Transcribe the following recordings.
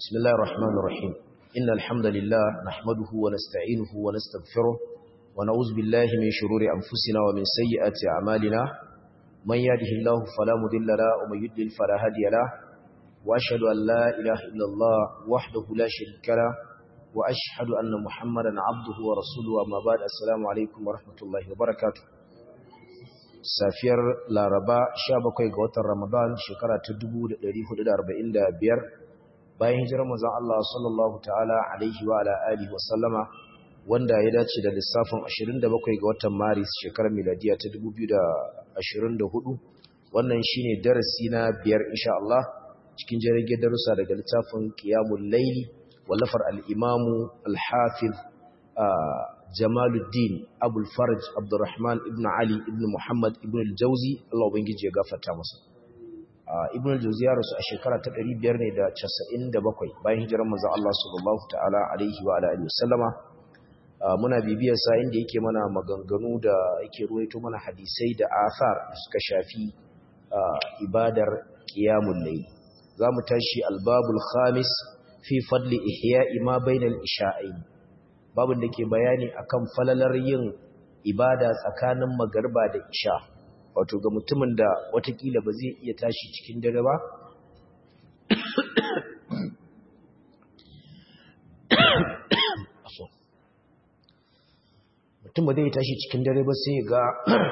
بسم الله الرحمن الرحيم إن الحمد لله نحمده ونستعينه ونستغفره ونعوذ بالله من شرور أنفسنا ومن سيئات أعمالنا من يهده الله فلا مضل له ومن يضلل فلا هادي له وأشهد أن لا إله إلا الله وحده لا شريك له وأشهد أن محمدا عبده ورسوله أما بعد السلام عليكم ورحمة الله وبركاته safiyar laraba 17 ga watan ramadan shekara ta 1445 bayan hijirar manzon Allah sallallahu ta'ala alaihi wa ala alihi wa sallama wanda ya dace da lissafin 27 ga watan maris shekarar miladiya ta 2024 wannan shine darasi na biyar insha Allah cikin jirage darussa daga littafin qiyamul layli wallafar al-imamu al-hafiz Jamaluddin Abul Farj Abdurrahman ibn Ali ibn Muhammad ibn al-Jauzi Allah ubangiji ya gafarta masa ibn al-Jauzi ya rasu a shekara ta 597 bayan hijirar manzo Allah sallallahu ta'ala alaihi wa alihi wasallama muna bibiyar sa inda yake mana maganganu da yake ruwaito mana hadisai da athar da suka shafi ibadar qiyamul layl zamu tashi al-babul khamis fi fadli ihya'i ma bainal isha'ain babin da ke bayani akan falalar yin ibada tsakanin magarba da isha wato ga mutumin da watakila ba zai iya tashi cikin dare ba mutum ba zai tashi cikin dare ba sai ga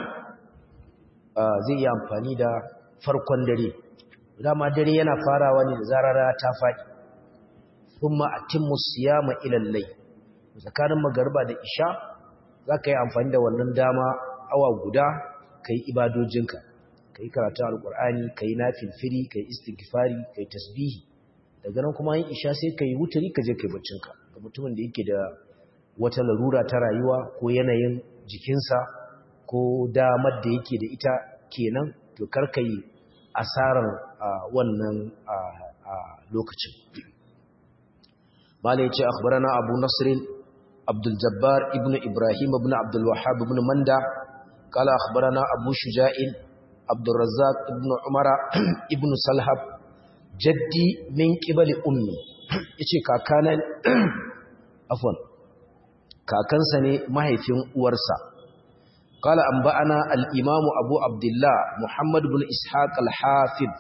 zai yi amfani da farkon dare dama dare yana farawa ne da zarara ta faɗi kuma atimmu siyama ila layl tsakanin magarba da isha za ka yi amfani da wannan dama awa guda ka yi ibadojinka ka yi karatun alkur'ani ka yi nafilfiri ka yi istighfari ka yi tasbihi daga nan kuma yin isha sai ka yi wuturi ka je ka yi baccinka ga mutumin da yake da wata larura ta rayuwa ko yanayin jikinsa ko damar da yake da ita kenan to kar ka yi asarar wannan lokacin mala ya ce akhbarana abu nasirin عبد الجبار ابن إبراهيم ابن عبد الوهاب ابن مندى قال أخبرنا أبو شجاع عبد الرزاق ابن عمر ابن سلحب جدي من قبل أمي yace kakana afwan kakansa ne mahaifin uwarsa qala anba'ana al-imam abu abdullah muhammad ibn ishaq al-hafiz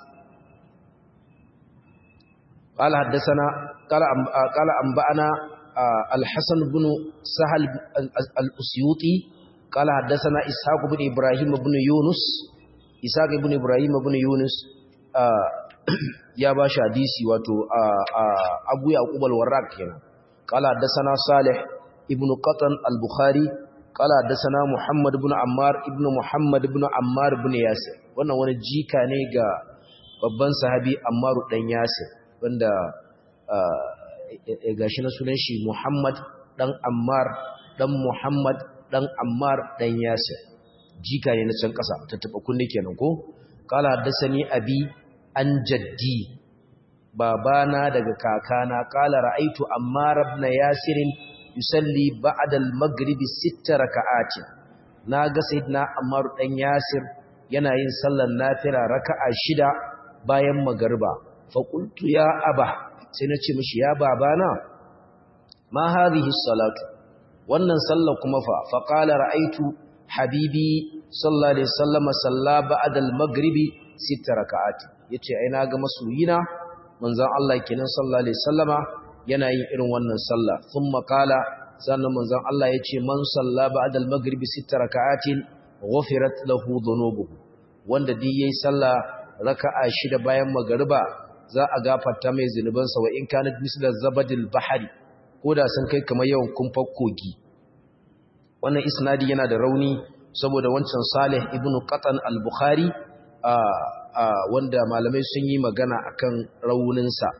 qala haddathana qala qala anba'ana الحسن بن سهل الأسيوطي قال حدثنا إسحاق بن إبراهيم بن يونس إسحاق بن إبراهيم بن يونس يا باشا حديثي واتو أبو يعقوب الوراق هنا قال حدثنا صالح ابن قطن البخاري قال حدثنا محمد بن عمار ابن محمد بن عمار بن ياسر wannan wani jika ne ga babban sahabi Ammaru dan Yasir wanda gashi na sunan shi Muhammad dan Ammar dan Muhammad dan Ammar dan Yasir jika ne na can kasa tattaba kunne kenan ko kala haddasani abi an jaddi babana daga kakana kala ra'aitu Ammar ibn Yasir yusalli ba'da al-maghrib sitta raka'atin naga sayyidina Ammar dan Yasir yana yin sallar nafila raka'a shida bayan magriba fa qultu ya aba sai na ce mishi ya babana ma hadhihi salatu wannan sallar kuma fa fa qala ra'aytu habibi sallallahu alaihi wasallam salla ba'da al-maghribi sita raka'at yace ai na ga masoyina manzon Allah kenan sallallahu alaihi wasallama yana yin irin wannan sallah thumma qala sannan manzon Allah yace man salla ba'da al-maghribi sita raka'atin ghufirat lahu dhunubuhu wanda dai yayi sallah raka'a shida bayan magriba za a gafarta mai zunubansa wa in kanat mislar zabadil bahari ko da sun kai kamar yawan kumfar kogi wannan isnadi yana da rauni saboda wancan salih ibn qatan al-bukhari wanda malamai sun yi magana akan rauninsa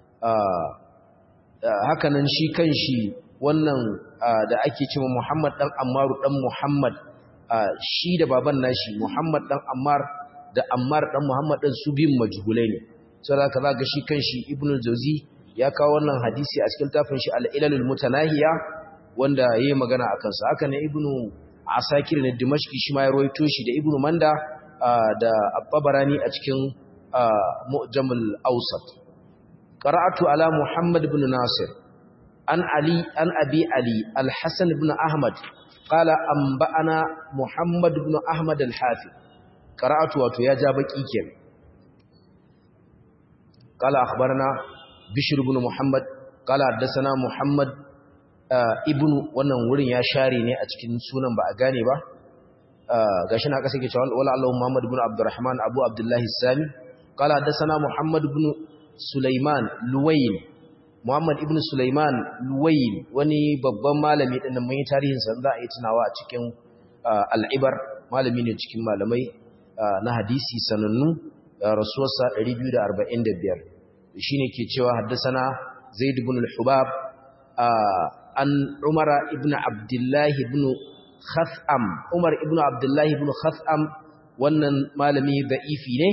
hakanan shi kan shi wannan da ake cewa muhammad dan ammaru dan muhammad shi da baban nashi muhammad dan ammar da ammar dan muhammad dan su biyun majhulai ne sai haka za ga shi kanshi ibnu jauzi ya kawo wannan hadisi a cikin tafin shi al-ilalul mutanahiya wanda yayi magana akan sa haka ne ibnu asakir ne dimashqi shi ma ya rawaito shi da ibnu manda da at-tabarani a cikin mu'jamul awsat qara'atu ala muhammad ibn nasir an ali an abi ali al-hasan ibn ahmad qala anba'ana muhammad ibn ahmad al-hafiz qara'atu wato ya ja baki kenan qala akhbarana bishr ibn muhammad qala haddathana muhammad ibn wannan wurin ya share ne a cikin sunan ba a gane ba gashi na kasa ke cewa wala Allah Muhammad ibn Abdurrahman Abu Abdullah Sami qala hadathana Muhammad ibn Sulaiman Luwayn Muhammad ibn Sulaiman Luwayn wani babban malami din nan mun yi tarihin sa za a yi tunawa a cikin al-Ibar malami ne cikin malamai na hadisi sanannu rasuwarsa 245 shine ke cewa hadathana Zaid ibn al-Hubab an Umara ibn Abdullah ibn Khas'am Umar ibn Abdullah ibn Khas'am wannan malami da'ifi ne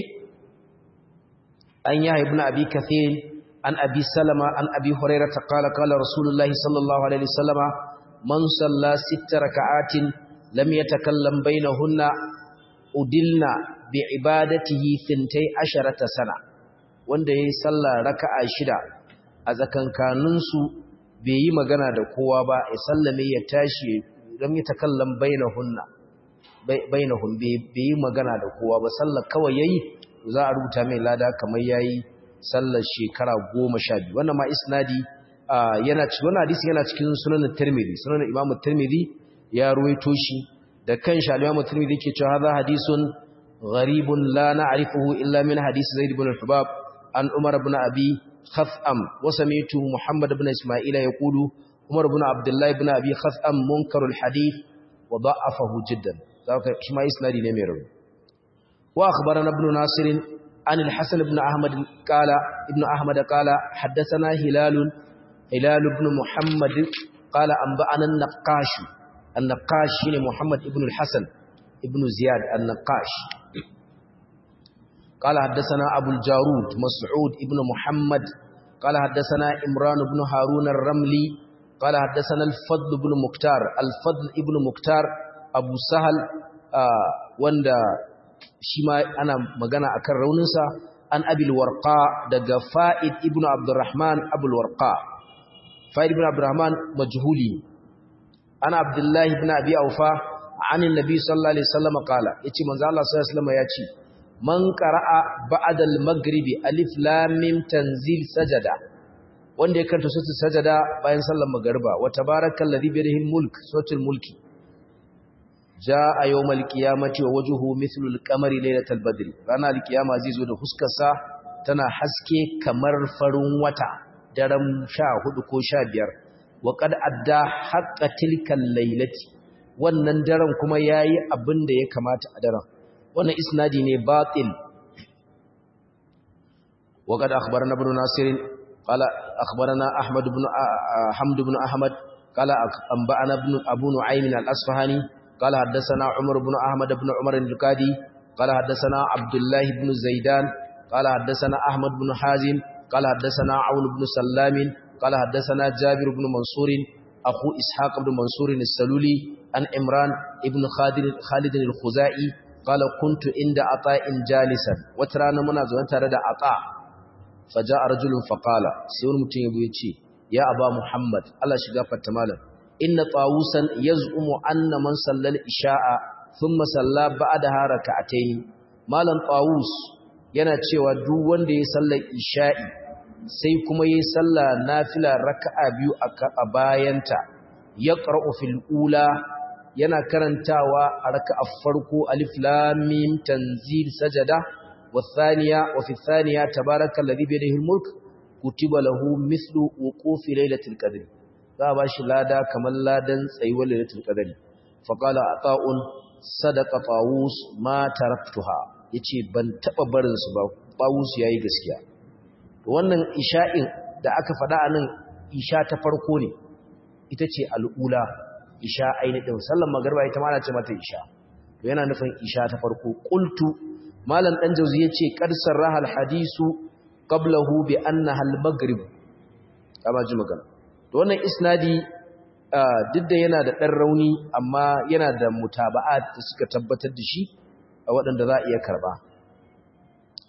an ya ibn Abi Kathir an Abi Salama an Abi Hurairah qala qala Rasulullah sallallahu alaihi wasallama man salla sitta raka'atin lam yatakallam bainahunna udilna bi ibadatihi thintai asharata sana wanda yayi sallah raka'a shida a zakankaninsu bai yi magana da kowa ba ya sallame ya tashi lam yatakallam bainahunna bainahum bai yi magana da kowa ba sallar kawai yayi za a rubuta mai lada kamar yayi sallar shekara 12 wannan ma isnadi yana cikin wannan hadisi yana cikin sunan Tirmidhi sunan Imam Tirmidhi ya ruwaito shi da kanshi al-Imam Tirmidhi ke cewa hadha hadisun gharibun la na'rifuhu illa min hadisi Zaid ibn al-Hubab an Umar ibn Abi Khaf'am wa sami'tu Muhammad ibn Isma'ila yaqulu Umar ibn Abdullah ibn Abi Khaf'am munkarul hadith wa da'afahu jiddan zaka shi ma isnadi ne mai rauni wa akhbarana ibn Nasir an al-Hasan ibn Ahmad qala ibn Ahmad qala haddathana Hilal Hilal ibn Muhammad qala anba'ana an-Naqash an-Naqash shine Muhammad ibn al-Hasan ibn Ziyad an-Naqash قال حدثنا أبو الجارود مسعود ابن محمد قال حدثنا إمران بن هارون الرملي قال حدثنا الفضل بن مكتار الفضل ابن مكتار أبو سهل آه وندا شما أنا مغانا أكر رونسا أن أبي الورقاء دقى فائد ابن عبد الرحمن أبو الورقاء فائد ابن عبد الرحمن مجهولي أنا عبد الله بن أبي أوفا عن النبي صلى الله عليه وسلم قال يتي منزال الله صلى الله عليه وسلم يتي man qara'a ba'da al-maghribi alif lam mim tanzil sajada wanda ya karanta suratul sajada bayan sallar magriba wa tabarakallazi bi yadihi al-mulk suratul mulki jaa yawmal qiyamati wa wajhuhu mithlu al-qamari laylatal badri rana al-qiyama zai zo da huskar sa tana haske kamar farin wata daren 14 ko 15 wa qad adda haqqa tilkal laylati wannan daren kuma yayi abin da ya kamata a daren wannan isnadi ne batil وقد أخبرنا ابن ناصر قال أخبرنا أحمد بن حمد بن أحمد قال أنبأنا ابن أبو نعيم الأصفهاني قال حدثنا عمر بن أحمد بن عمر القادي قال حدثنا عبد الله بن زيدان قال حدثنا أحمد بن حازم قال حدثنا عون بن سلام قال حدثنا جابر بن منصور أخو إسحاق بن منصور السلولي عن إمران ابن خالد خالد الخزائي قال كنت عند عطاء جالسا وترانا منا زوان تare da عطاء فجاء رجل فقال sai wani mutum yabo yace ya aba muhammad Allah shiga fatta malam inna tawusan yaz'umu anna man sallal isha'a thumma salla ba'daha rak'atayn malam tawus yana cewa duk wanda ya sallar isha'i sai kuma yayi sallah nafila raka'a biyu a bayanta yaqra'u fil ula yana karantawa a raka'ar farko alif lam mim tanzil sajada والثانية وفي الثانية تبارك الذي بيده الملك كتب له مثل وقوف ليلة القدر فأباش لادا كمن لادا سيوى ليلة القدر فقال عطاء صدق طاووس ما تركتها yace ban taba barin su ba Tawus yayi gaskiya wannan isha'in da aka faɗa anan isha ta farko ne ita ce al'ula isha ainihin sallar magriba ita ma ana ce mata isha to yana nufin isha ta farko qultu malam dan jauzi yace qad sarraha alhadisu qablahu bi annaha almaghrib kama ji magana to wannan isnadi duk da yana da dan rauni amma yana da mutaba'at da suka tabbatar da shi a waɗanda za a iya karba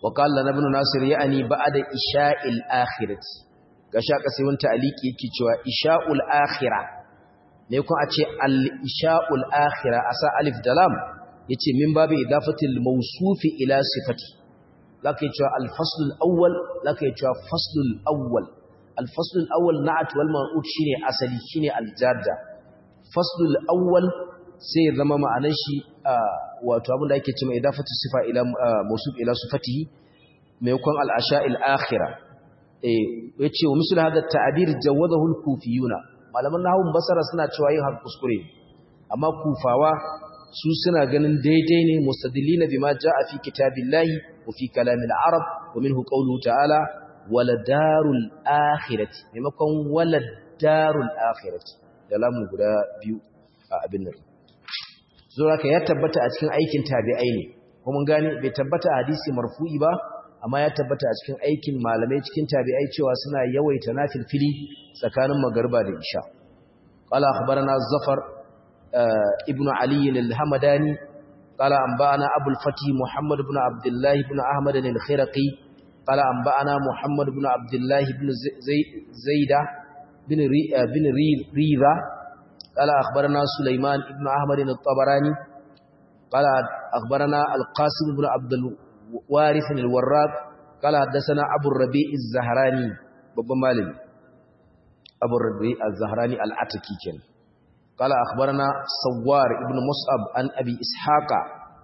wa qala ibn nasir ya'ni ba'da isha'il akhirati gasha kasai wanta aliki yake cewa isha'ul akhirah ne kun a ce al-isha'ul akhirah asa alif da lam yace min babu idafatil mawsufi ila sifati zaka yi cewa al-fasl al-awwal zaka yi cewa fasl al-awwal al-fasl al-awwal na'at wal man'ut shine asali shine al-jadda fasl al-awwal sai zama ma'anar shi wato abin da ake cewa idafatu sifa ila mawsuf ila sifatihi maimakon al-asha'il akhirah eh yace wa misal hada ta'bir jawadahu al-kufiyuna malaman nahawun basara suna cewa yin har kuskure amma kufawa su suna ganin daidai ne mustadillina bima jaa fi kitabillahi wa fi kalamil arab wa minhu qawluhu ta'ala waladarul akhirati maimakon waladarul akhirati da lamu guda biyu a abin nan zuwa ka ya tabbata a cikin aikin tabi'ai ne kuma gani bai tabbata a hadisi marfu'i ba amma ya tabbata a cikin aikin malamai cikin tabi'ai cewa suna yawaita nafilfili tsakanin magarba da isha qala akhbarana zafar ibn ali al-hamadani qala anba'ana abu al-fatih muhammad ibn abdullah ibn ahmad al-khiraqi qala anba'ana muhammad ibn abdullah ibn zaida bin bin riza qala akhbarana sulaiman ibn ahmad al-tabarani qala akhbarana al-qasim ibn abdul وارث الوراق قال حدثنا ابو الربيع الزهراني babban malami abu rabi az-zahrani al-ataki ken qala akhbarana sawar ibn mus'ab an abi ishaqa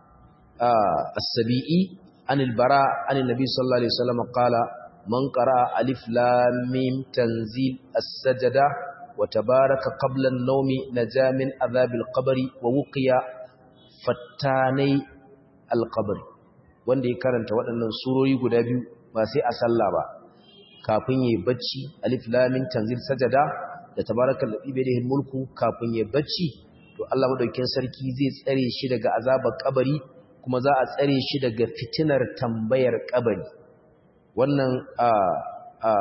as-sabi'i an al-bara an an-nabi sallallahu alaihi wasallam qala man qara'a alif lam mim tanzil as-sajda wa tabaraka qabla an-nawmi naja min adhab al-qabri wa wuqiya fattanai al-qabri wanda ya karanta waɗannan surori guda biyu ba sai a sallah ba kafin yayi bacci alif lam mim tanzil sajada da tabarakal ladhi bi yadihi mulku kafin yayi bacci to Allah madaukakin sarki zai tsare shi daga azabar kabari kuma za a tsare shi daga fitinar tambayar kabari wannan a a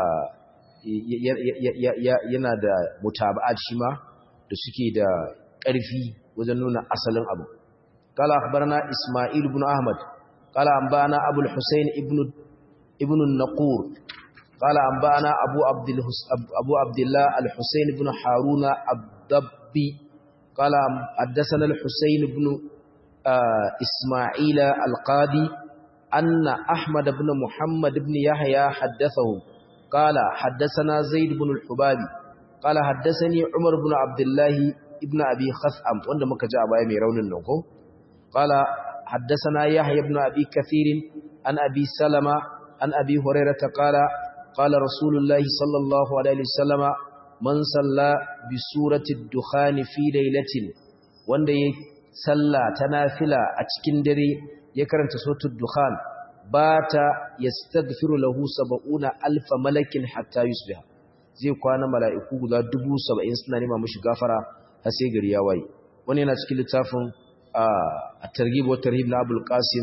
yana da mutaba'at shi ma da suke da ƙarfi wajen nuna asalin abu قال أخبرنا إسماعيل بن أحمد قال أنبأنا أبو الحسين ابن ابن النقور قال أنبأنا أبو عبد أبو عبد الله الحسين بن هارون الضبي قال حدثنا الحسين بن آه إسماعيل القاضي أن أحمد بن محمد بن يحيى حدثه قال حدثنا زيد بن الحبابي قال حدثني عمر بن عبد الله ابن أبي خثعم وعندما كجاء أبا يميرون النقو قال حدثنا يحيى بن أبي كثير عن أبي سلمة عن أبي هريرة قال قال رسول الله صلى الله عليه وسلم من صلى بسورة الدخان في ليلة wanda ya salla ta nafila a cikin dare ya karanta suratul dukhan bata yastaghfiru lahu 70 alf malakin hatta yusbiha zai kwana mala'iku guda 70 suna nema mishi gafara har sai gari ya waye wani yana cikin littafin الترغيب والترهيب لأبو القاسم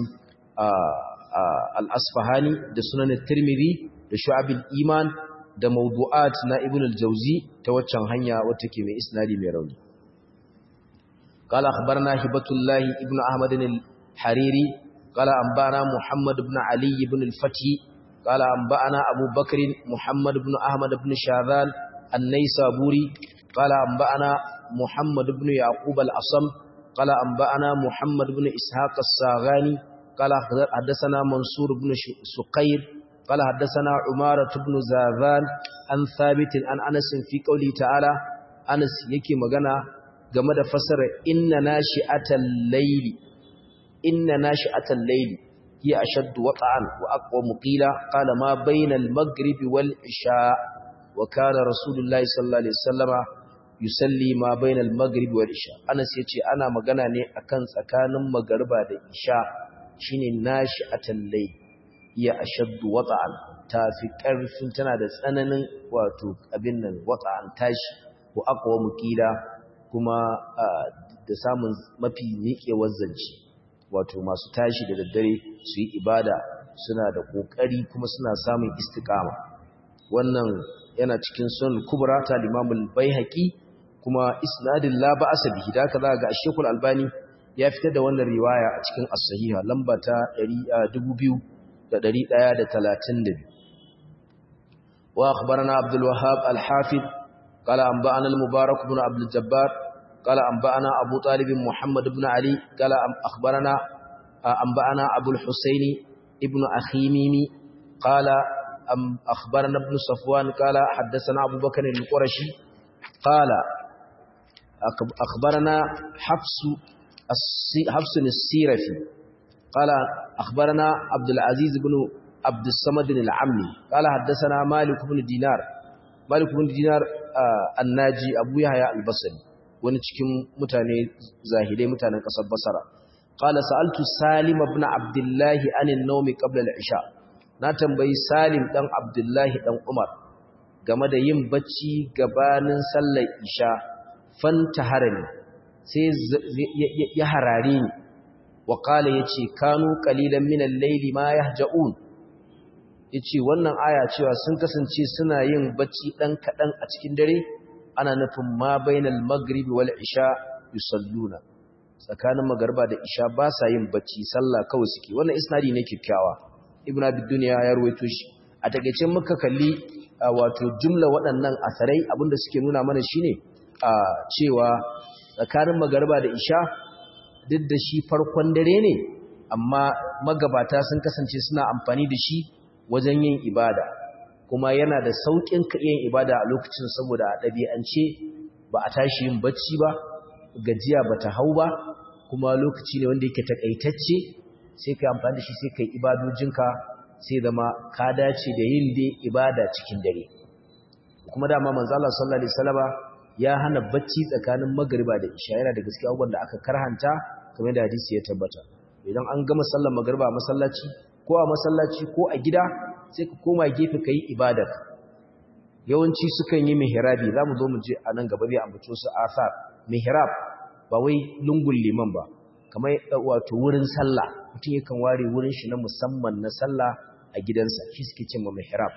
الأصفهاني ده سنن الترمذي ده شعب الإيمان ده موضوعات نا ابن الجوزي توچن هنيا وتكي من إسنادي ميروني قال أخبرنا هبة الله ابن أحمد الحريري قال أنبأنا محمد بن علي بن الفتي قال أنبأنا أبو بكر محمد بن أحمد بن شاذان النيسابوري قال أنبأنا محمد بن يعقوب الأصم قال أنبأنا محمد بن إسحاق الساغاني قال حدثنا منصور بن سقير قال حدثنا عمارة بن زاذان عن ثابت عن أنس في قوله تعالى أنس يكي مغانا game da fasara inna nashi'atal layli inna nashi'atal layli hiya ashaddu wata'an wa aqwamu qila qala ma bayna al-maghrib wal isha wa kana rasulullahi sallallahu alaihi wasallama yusalli ma bainal maghrib wal isha Anas yace ana magana ne akan tsakanin magriba da isha shine nashi'atul layl ya ashaddu wata'an tafi karfin tana da tsananin wato abin nan wata'an tashi ko aqwa mukila kuma da samun mafi miƙewar zance wato masu tashi da daddare su yi ibada suna da kokari kuma suna samun istiqama wannan yana cikin sunan kubra ta limamul baihaqi kuma isnadin la ba'asa bihi da haka ga Sheikh Al-Albani ya fitar da wannan riwaya a cikin As-Sahiha lamba ta wa akhbarana abdul wahhab al-hafiz qala anba'ana al-mubarak ibn abd al-jabbar qala anba'ana abu talib muhammad ibn ali qala akhbarana anba'ana abu al-husaini ibn akhimimi qala akhbarana ibn safwan qala haddathana abu bakr al-qurashi qala akhbarana hafsu حفص السيرفي قال أخبرنا عبد العزيز بن عبد الصمد العمي قال حدثنا مالك بن دينار مالك بن دينار الناجي أبو يحيى البصري wani cikin mutane zahidai mutanen ƙasar basara qala sa'altu salim ibn abdullah anin nawmi qabla al-isha na tambayi salim dan abdullah dan umar game da yin bacci gabanin sallar isha fanta harami sai ya harare ni wa kala ya ce kanu kalilan minan laili ma ya ja'un ya ce wannan aya cewa sun kasance suna yin bacci ɗan kaɗan a cikin dare ana nufin ma bainal magribi wal isha yusalluna tsakanin magarba da isha ba sa yin bacci sallah kawai suke wannan isnadi ne kyakkyawa ibn abi dunya ya ruwaito shi a takeice muka kalli wato jumla waɗannan asarai abinda suke nuna mana shine a cewa tsakanin magarba da isha duk da shi farkon dare ne amma magabata sun kasance suna amfani da shi wajen yin ibada kuma yana da sauƙin yin ibada a lokacin saboda a ɗabi'ance ba a tashi yin bacci ba gajiya ba ta hau ba kuma lokaci ne wanda yake takaitacce sai ka amfani da shi sai ka yi ibadojinka sai zama ka dace da yin dai ibada cikin dare kuma dama manzo Allah sallallahu alaihi wasallama ya hana bacci tsakanin magariba da isha yana da gaskiya abubuwan da aka karhanta kamar da hadisi ya tabbata idan an gama sallar magariba a masallaci ko a masallaci ko a gida sai ka koma gefe ka yi ibadar yawanci sukan yi mihrabi za mu zo mu je a nan gaba zai ambaci su asar mihrab ba wai lungun liman ba kamar wato wurin sallah mutum yakan ware wurin shi na musamman na sallah a gidansa shi suke cin ma mihrab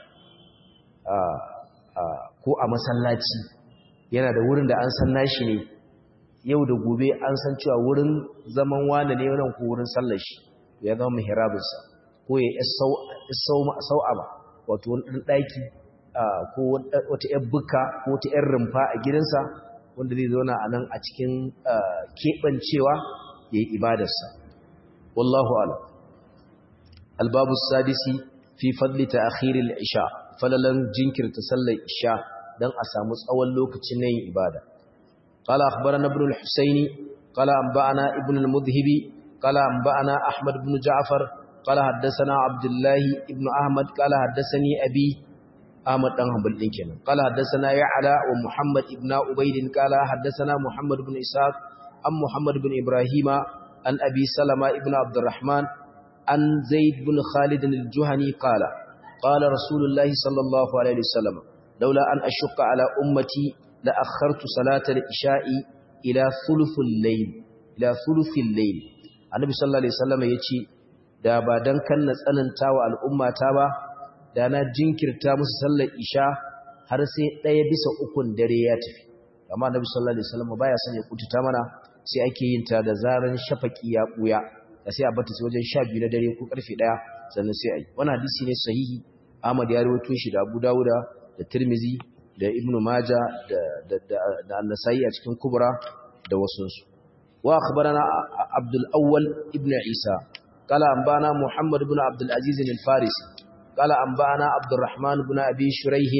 ko a masallaci yana da wurin da an san nashi ne yau da gobe an san cewa wurin zaman wane ne wannan ko wurin sallar shi ya zama mihrabinsa ko ya sau'a ba wato wani ɗan ɗaki ko wata ‘yar buka ko wata ‘yar rumfa a gidansa wanda zai zauna a nan a cikin keɓancewa ya yi ibadarsa wallahu ala albabu sadisi fi fadli ta akhiril isha falalan jinkirta sallar isha don a samu tsawon lokacin na yin ibada قال أخبرنا ابن الحسين قال أنبأنا ابن المذهبي قال أنبأنا أحمد بن جعفر قال حدثنا عبد الله ابن أحمد قال حدثني أبي أحمد بن حنبل كان قال حدثنا يعلى ومحمد ابن عبيد قال حدثنا محمد بن إسحاق عن محمد بن إبراهيم عن أبي سلمة ابن عبد الرحمن عن زيد بن خالد الجهني قال قال رسول الله صلى الله عليه وسلم لولا أن أشق على أمتي لأخرت صلاة العشاء إلى ثلث الليل إلى ثلث الليل النبي صلى الله عليه وسلم يقول da ba don kan na tsananta wa al'ummata ba da na jinkirta musu sallar isha har sai ɗaya bisa ukun dare ya tafi amma nabi sallallahu alaihi wasallam baya son ya kututa mana sai ake yin ta da zaran shafaki ya buya da sai a bata sai wajen 12 na dare ko karfe 1 sannan sai ayi wannan hadisi ne sahihi Ahmad ya rawaito shi da Abu Dawuda da Tirmizi da Ibn Majah da da da An-Nasa'i a cikin Kubra da wasunsu wa akhbarana Abdul Awwal ibn Isa قال أنبانا محمد بن عبد العزيز الفارسي قال أنبانا عبد الرحمن بن أبي شريح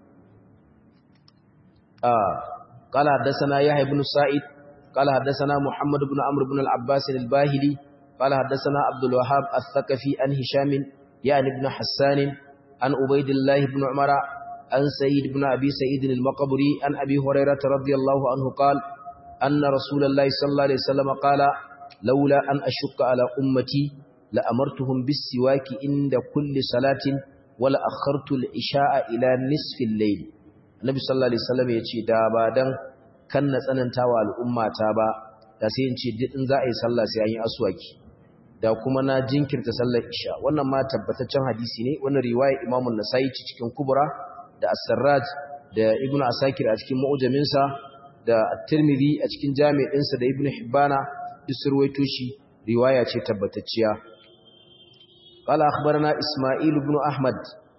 آه قال حدثنا يحيى بن سعيد قال حدثنا محمد بن عمرو بن العباس الباهلي قال حدثنا عبد الوهاب الثقفي عن هشام يعني بن حسان عن عبيد الله بن عمر عن سيد بن أبي سعيد المقبري عن أبي هريرة رضي الله عنه قال أن رسول الله صلى الله عليه وسلم قال لولا أن أشك على أمتي لأمرتهم بالسواك عند كل صلاة ولا أخرت العشاء إلى نصف الليل النبي صلى الله عليه وسلم يقول دابا دان كان نتsanantawa al'umma ta ba da sai in ce duk in za a yi sallah sai an yi aswaki da kuma na jinkirta sallar isha wannan ma tabbataccen hadisi ne wannan riwaya Imam an-Nasa'i cikin Kubra da As-Sarraj da Ibn Asakir a cikin Mu'jaminsa da At-Tirmidhi a cikin Jami'insa da Ibn Hibbana duk surwaito shi riwaya ce tabbatacciya قال أخبرنا إسماعيل بن أحمد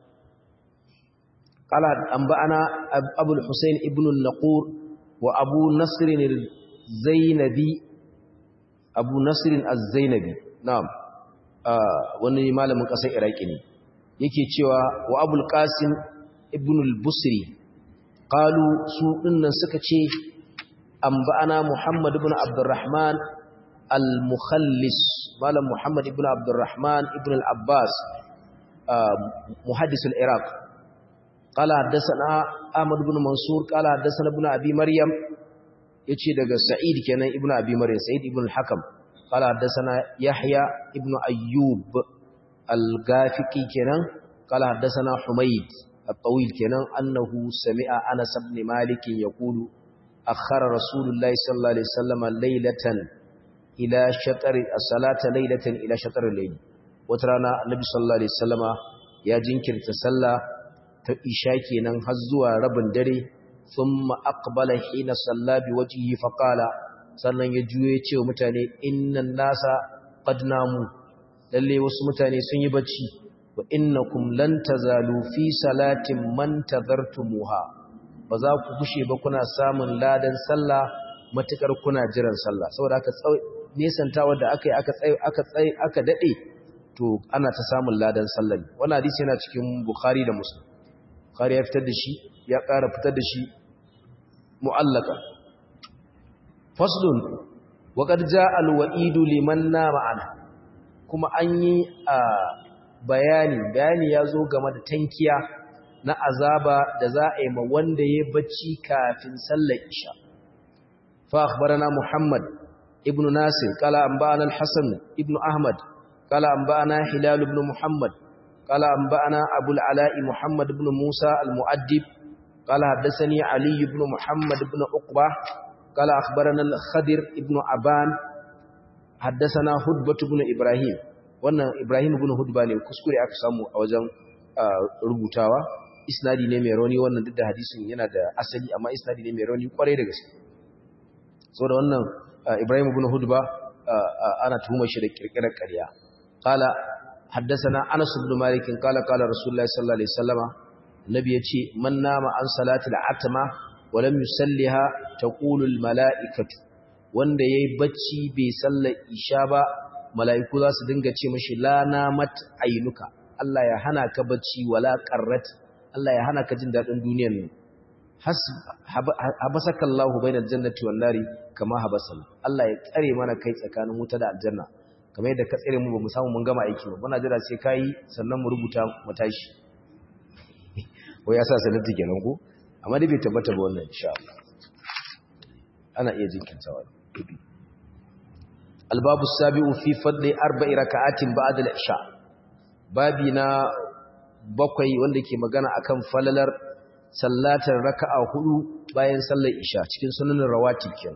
قال أنبأنا أبو الحسين ابن النقور وأبو نصر الزينبي أبو نصر الزينبي نعم wani malamin ƙasar iraki ne yake cewa wa abul qasim ibn al-busri qalu su dinnan suka ce anba'ana muhammad ibn abdurrahman al-mukhallis malam muhammad ibn abdurrahman ibn al-abbas muhaddis al-iraq qala haddathana ahmad ibn mansur qala haddathana ibn abi maryam yace daga sa'id kenan ibn abi maryam sa'id ibn al-hakam qala haddathana yahya ibn ayyub al-gafiqi kenan qala haddathana humayd الطويل كنان أنه سمع أنس بن مالك يقول أخر رسول الله صلى الله عليه وسلم ليلة إلى شطر الصلاة ليلة إلى شطر الليل وترانا النبي صلى الله عليه وسلم يا جنكر تسلى تإشاكي ننهزوا رب دري ثم أقبل حين صلى بوجهه فقال sannan ya juye ce wa mutane innan nasa qad namu lalle wasu mutane sun yi bacci wa innakum lan tazalu fi salatin man tadhartumuha ba za ku kushe ba kuna samun ladan sallah matukar kuna jiran sallah saboda aka nesantawa da aka yi aka tsaye aka tsaye aka dade to ana ta samun ladan sallah wannan hadisi yana cikin bukhari da muslim bukhari ya fitar da shi ya ƙara fitar da shi mu'allaka faslun wa qad jaa al-wa'idu liman nama ana kuma an yi a bayani bayani ya zo game da tankiya na azaba da za a yi ma wanda ya bacci kafin sallar isha fa akhbarana muhammad ibn nasir qala anba'ana al-hasan ibn ahmad qala anba'ana hilal ibn muhammad qala anba'ana abul ala'i muhammad ibn musa al-mu'addib qala haddathani ali ibn muhammad ibn uqba qala akhbarana al-khadir ibn aban haddathana hudbah ibn ibrahim wannan Ibrahim ibn Hudba ne kuskure aka samu a wajen rubutawa isnadi ne mai rauni wannan duk da hadisin yana da asali amma isnadi ne mai rauni kwarai da gaske saboda wannan Ibrahim ibn Hudba ana tuhumar shi da kirkirar ƙarya qala haddathana Anas ibn Malik qala qala Rasulullahi sallallahu alaihi wasallama nabi yace man nama an salati al-atma wa lam yusalliha taqulu al-mala'ikatu wanda yayi bacci bai sallar isha ba mala'iku za su dinga ce mashi lana mat ainuka Allah ya hana ka bacci wala qarrat Allah ya hana ka jin dadin duniyar nan habasaka Allahu bainal jannati wan nari kama habasal Allah ya tsare mana kai tsakanin wuta da aljanna kamar yadda ka tsare mu bamu samu mun gama aiki ba muna jira sai kai sannan mu rubuta mu tashi wai ya sa sanati kenan ko amma dai bai tabbata ba wannan insha Allah ana iya jinkintawa الباب السابع في فضل أربع ركعات بعد العشاء بابنا bakwai wanda ke magana akan falalar sallatar raka'a hudu bayan sallar isha cikin sunanin rawatib kin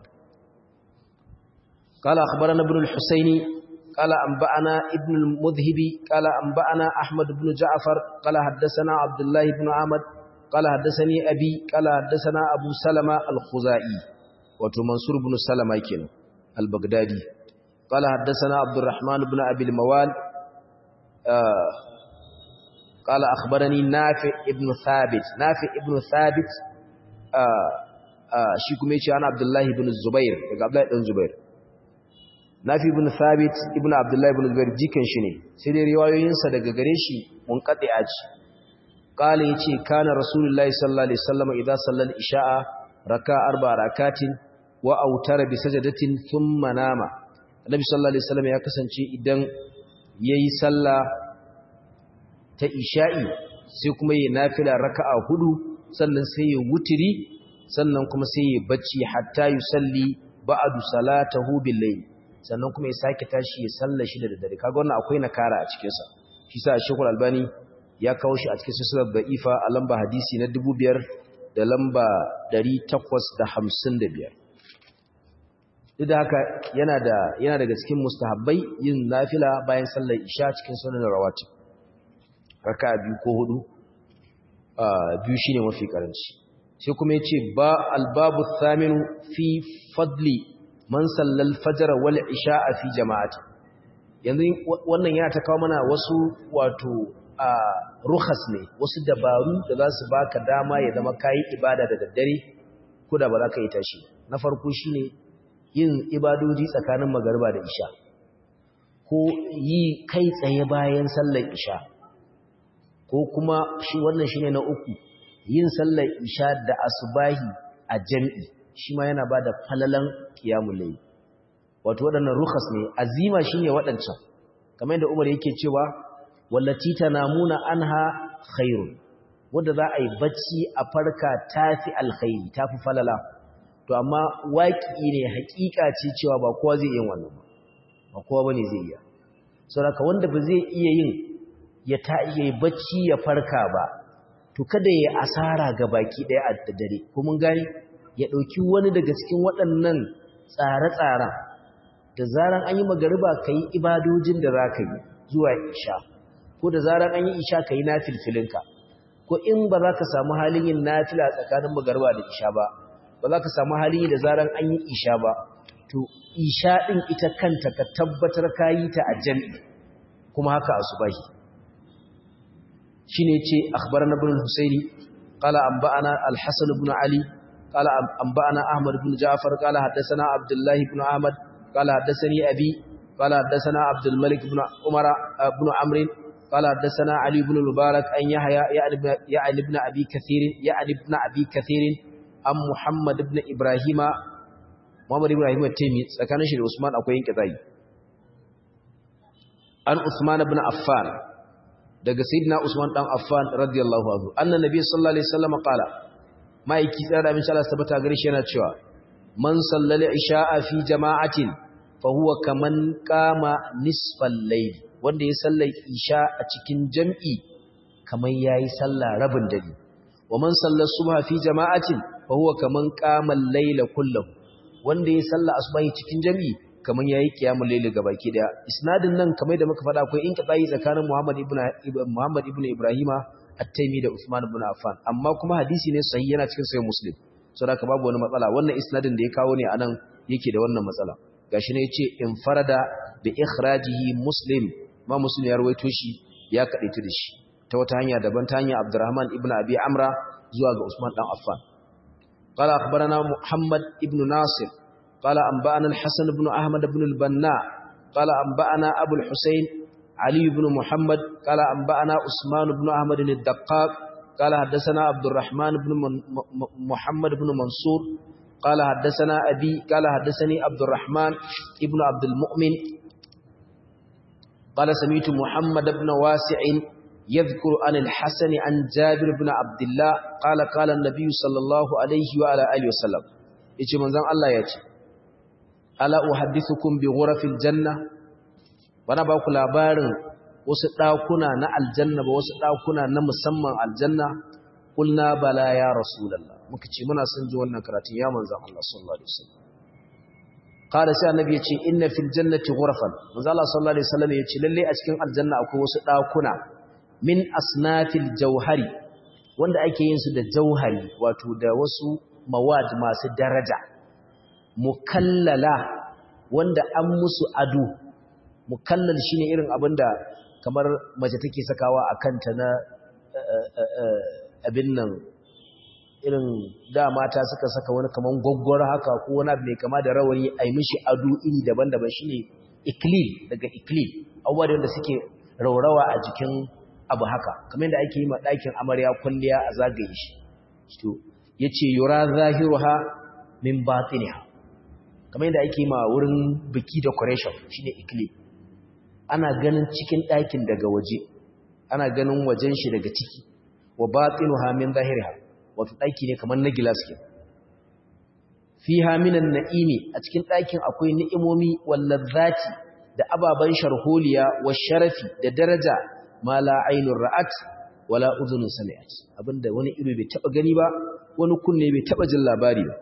قال أخبرنا ابن الحسيني قال أنبأنا ابن المذهبي قال أنبأنا أحمد بن جعفر قال حدثنا عبد الله بن عمد قال حدثني أبي قال حدثنا أبو سلمة الخزائي وتمنصور بن سلمة كين البغدادي قال حدثنا عبد الرحمن بن أبي الموال آه قال أخبرني نافع ابن ثابت نافع ابن ثابت آه آه شيكم يشي أنا عبد الله بن الزبير عبد الله بن الزبير نافع ابن ثابت ابن عبد الله بن الزبير جيكن شني سيدي روايوينسا daga gare shi munqati'a ce قال yace kana rasulullahi sallallahu alaihi wasallam idza sallal isha'a raka arba rakatin wa autara bi sajadatin thumma nama Annabi sallallahu alaihi wasallam ya kasance idan yayi sallah ta isha'i sai kuma yayi nafila raka'a hudu sannan sai ya wutiri sannan kuma sai ya bacci hatta yusalli ba'du salatahu bil layl sannan kuma ya sake tashi ya salla shi da daddare kaga wannan akwai nakara a cikin sa shi sa Sheikh Albani ya kawo shi a cikin silsilar da'ifa a lamba hadisi na 5000 da lamba 855 duk da haka yana da yana daga cikin mustahabbai yin nafila bayan sallar isha cikin sunan rawatib raka biyu ko hudu biyu shine mafi karanci sai kuma yace ba albabu thaminu fi fadli man sallal fajr wal isha fi jama'ati yanzu wannan yana ta kawo mana wasu wato a ruhas ne wasu dabaru da za su baka dama ya zama kayi ibada da daddare ko da ba za ka yi tashi na farko shine yin ibadoji tsakanin magariba da isha ko yi kai tsaye bayan sallar isha ko kuma shi wannan shine na uku yin sallar isha da asubahi a jami'i shi ma yana bada falalan qiyamul layl wato waɗannan rukhas ne azima shine waɗancan kamar yadda Umar yake cewa wallati tanamuna anha khairun wanda za a yi bacci a farka tafi alkhairi tafi falala to amma waki ne hakika ce cewa ba kowa zai yi wannan ba ba kowa bane zai iya saboda wanda ba zai iya yin ya ta iya bacci ya farka ba to kada ya asara ga baki daya a dare ko mun gani ya dauki wani daga cikin waɗannan tsare-tsaren da zaran an yi magariba kai ibadojin da zaka yi zuwa isha ko da zaran an yi isha kai nafilfilinka ko in ba za ka samu halin yin nafila tsakanin magariba da isha ba ba za ka samu halin yi da zaran an yi isha ba to isha din ita kanta ka tabbatar ka yi ta a jami'i kuma haka asubahi shine yace akhbarana ibn al-husaini qala anba'ana al-hasan ibn ali qala anba'ana ahmad ibn ja'far qala hadathana abdullah ibn ahmad qala hadathani abi qala hadathana abdul malik ibn umara ibn amr qala hadathana ali ibn mubarak an yahya ya'ni ibn abi kathir ya'ni ibn abi kathir am muhammad ibn ibrahima muhammad ibrahim at-taymi tsakanin shi da usman akwai yin kizai an usman ibn affan daga sayyidina Usman dan Affan radiyallahu anhu annan nabi sallallahu alaihi wasallam qala maiki tsara min Allah tabbata gare shi yana cewa man sallal isha'a fi jama'atin fa huwa kaman qama nisfal layl wanda ya sallai isha a cikin jam'i kaman yayi sallah rabin dare wa man sallal subha fi jama'atin fa huwa kaman qama al-layla kullahu wanda ya salla asubahi cikin jam'i kamar yayi kiyamul layl gabaki daya isnadin nan kamar da muka faɗa akwai inqita'i tsakanin Muhammad ibn Muhammad ibn Ibrahima at-Taymi da Usman ibn Affan amma kuma hadisi ne sahihi yana cikin sahih Muslim saboda babu wani matsala wannan isnadin da ya kawo ne anan yake da wannan matsala gashi ne yace infarada bi ikhrajihi Muslim ma Muslim ya rawaito shi ya kadaita da shi ta wata hanya daban ta hanya Abdurrahman ibn Abi Amra zuwa ga Usman dan Affan قال أخبرنا محمد ابن ناصر قال أنبأنا الحسن بن أحمد بن البناء قال أنبأنا أبو الحسين علي بن محمد قال أنبأنا عثمان بن أحمد الدقاق قال حدثنا عبد الرحمن بن محمد بن منصور قال حدثنا أبي قال حدثني عبد الرحمن ابن عبد المؤمن قال سميت محمد بن واسع يذكر عن الحسن عن جابر بن عبد الله قال قال النبي صلى الله عليه وعلى آله وسلم يجي منزان الله يجي ala uhaddithukum bi ghurafil janna bana ba ku labarin wasu dakuna na aljanna ba wasu dakuna na musamman aljanna kulna bala ya rasulullah muka ce muna son ji wannan karatun ya manzon Allah sallallahu alaihi wasallam qala sai annabi ya ce inna fil jannati ghurafan manzon Allah sallallahu alaihi wasallam ya ce lalle a cikin aljanna akwai wasu dakuna min asnafil jauhari wanda ake yin su da jauhari wato da wasu mawad masu daraja mukallala wanda an musu ado mukallal shine irin abinda kamar mace take sakawa a kanta na abin nan irin da mata suka saka wani kaman gwaggwar haka ko wani abu mai kama da rawani a yi mishi ado iri daban-daban shine iklil daga iklil abubuwa da wanda suke raurawa a jikin abu haka kamar yadda ake yi ma ɗakin amarya kwalliya a zagaye shi to yace yura zahiruha min batiniha kamar yadda ake ma wurin biki decoration shine ikli ana ganin cikin ɗakin daga waje ana ganin wajen shi daga ciki wa batinuha min zahiriha wato ɗaki ne kamar na gilas ke fiha minan na'imi a cikin ɗakin akwai ni'imomi wallazati da ababan sharholiya wa sharafi da daraja ma la ainur ra'at wala udhunun sami'at abinda wani ido bai taba gani ba wani kunne bai taba jin labari ba